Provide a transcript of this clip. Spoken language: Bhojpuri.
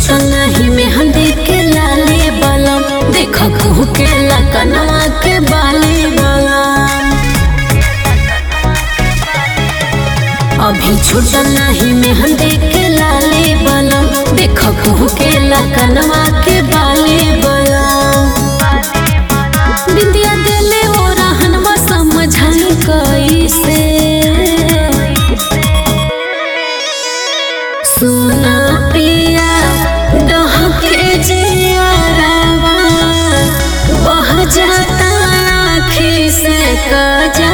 छूटल नहीं मेहंदी के लाले बलम देख कहू के लकनवा के बाले बलम अभी छूटल नहीं मेहंदी के लाले बलम देख कहू के लकनवा के बाले बलम बिंदिया दिले ओ रहनवा समझाई कैसे सुना पिया डहके जियारावा बह जाता आँखी से कजा